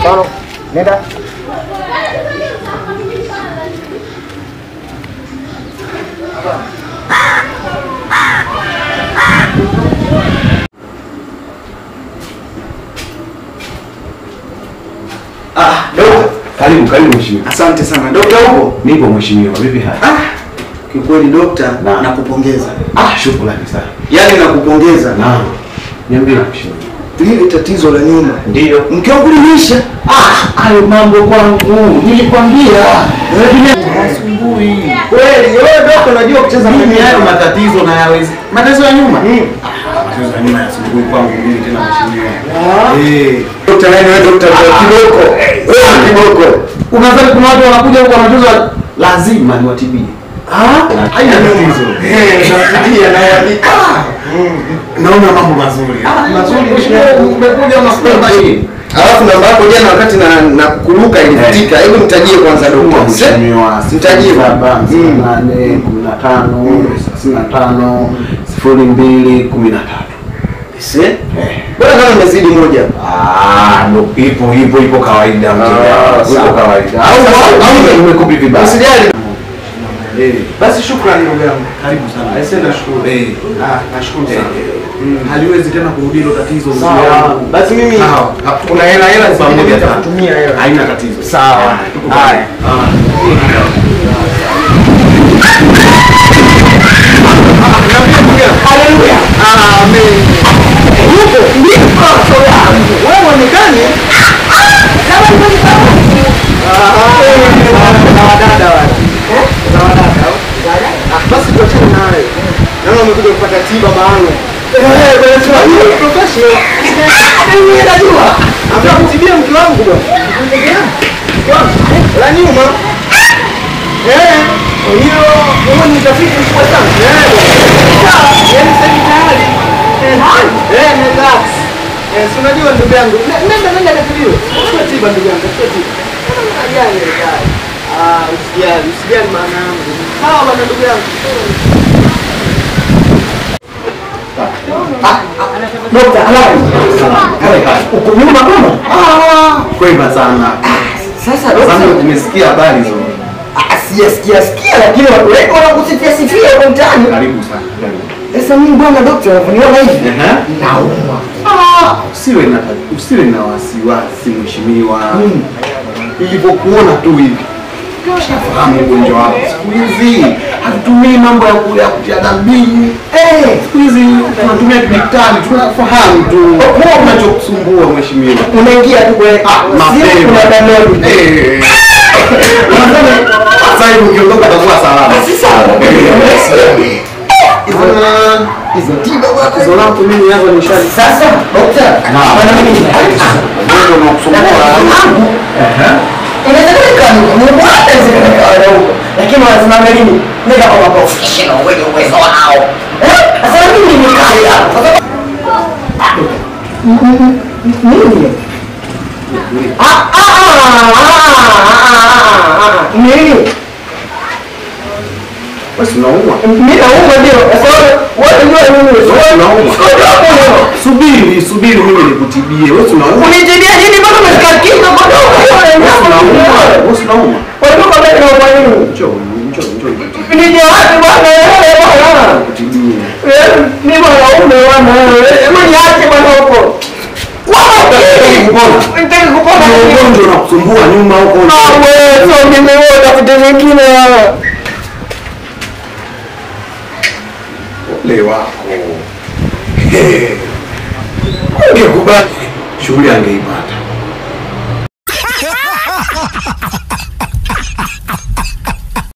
Tano. Nenda. Ah, dokta. Karibu, karibu mheshimiwa. Asante sana. Dokta upo? Nipo mheshimiwa. Vipi hali? Ah, kiukweli dokta, Naam. nakupongeza. Ah, shukrani sana. Yaani nakupongeza. Naam. Niambie mheshimiwa. Lile tatizo la nyuma. Ndio. Mke wangu limeisha. Ah, hayo mambo kwangu. Nilikwambia. Asubuhi. Kweli, wewe dokta unajua kucheza Mimi mpira. hayo matatizo na yawezi. Matatizo ya nyuma. Mm. Ah, matatizo ya nyuma yasumbui kwangu mimi tena mheshimiwa. Ah. Eh. Dokta nani wewe dokta wa kiboko. Wewe kiboko. Unadhani kuna watu wanakuja huko wanatuza lazima niwatibie. Ah, Haina tatizo. Eh, nafikia na yandika. Naona mambo mazuri. Ah, mazuri mheshimiwa. Umekuja unasema hii. Alafu namba yako jana wakati na na kuruka ilifutika. Hebu nitajie kwanza dokta. Mheshimiwa, Mtajie. saba, Mm. nane, kumi na tano, thelathini na tano, sifuri mbili, kumi na tatu. Se? Bora kama umezidi moja. Ah, ndo ipo ipo ipo kawaida Ah, mzee. sawa. Ipo kawaida. Au- au- au- umekupi vibaya. Usijali. Eh. Basi shukrani ndugu yangu. Karibu sana. Aise nashukuru. Eh. Ah, nashukuru sana. Mm. Haliwezi tena kurudia hilo tatizo mzee Sawa. wangu. Basi mimi Sawa. kuna hela hela zingine Pamoja sana. nitakutumia hela. Haina tatizo. Sawa. Ah, tuko Haya. pamoja. Ah. Haleluya. Amen. Huko ndipo sura yangu. Wewe onekane. Kama ni kama. Ah, na wadada wale. Na wadada. Ah, basi tuachane naye. Naona umekuja kupata tiba maalum. Eh, kwa hiyo professional. Mimi najua. Nataka kutibia mke wangu bwana. Mke wangu. La nyuma. Eh, kwa hiyo huo ni utafiti mkubwa sana. Eh, sawa, yaani sasa hivi tayari. Eh, eh, relax. Eh, si unajua ndugu yangu. Ne- Nenda nenda katibiwe. Chukua tiba ndugu yangu, chukua tiba. Ajali ajali. Ah, usijali, usijali maana yangu. Sawa bwana ndugu yangu. Dokta, halali. Uko nyuma kama? Ah, Kwema sana. sasa Sasa dokta. umesikia habari hizo. Ah, sijasikia sikia lakini watu wengi wanakusifia sifia huko mtaani. Karibu sana. Karibu. Sasa mimi bwana dokta, unavyoniona hivi Ehe. naumwa. Ah, usiwe na usiwe na wasiwasi mheshimiwa. Mm. Ilivyokuona tu hivi shafahamu ugonjwa wako. Siku hizi hatutumii mambo ya kuya kutia dambini. Eh, Siku hizi tunatumia kidijitali, tunafahamu tu unachokusumbua mheshimiwa. unaingia tu kwenye Ah, simu kuna mapema. download. Eh. Sasa hivi ukiondoka utakuwa salama. Si sawa. Eh. Hizo hizo tiba bwana. Tatizo langu mimi hapa ni shari. Sasa dokta, Naam. bwana mimi Ndio unakusumbua. inawezekana ni bwana zile huko. Lakini wanasema nini? Nenda kwa professional wenye uwezo wao. Eh? Sasa mimi ni kali hapo. Sasa nini? Ah ah ah ah ah nini? Basi unaumwa. Mimi naumwa ndio. Sasa wewe ndio nini? Unaumwa. Subiri, subiri mimi nikutibie. Wewe unaumwa. Unitibia nini mpaka umefika kinga kwa dogo? Wewe unaumwa. Wewe unaumwa. Walikuwa mbele na kwa nini? Njoo, njoo, njoo nikutibie. Nije wapi bwana wewe bwana? Nikutibie. Eh, Ni mwanaume bwana wewe. Hebu niache bwana huko. Kupona. Nitaki kupona. Ni ugonjwa unakusumbua nyuma huko. Ah, wewe sio mimi wewe tafute vingine wewe. Ole wako. Ungekubali shughuli angeipata.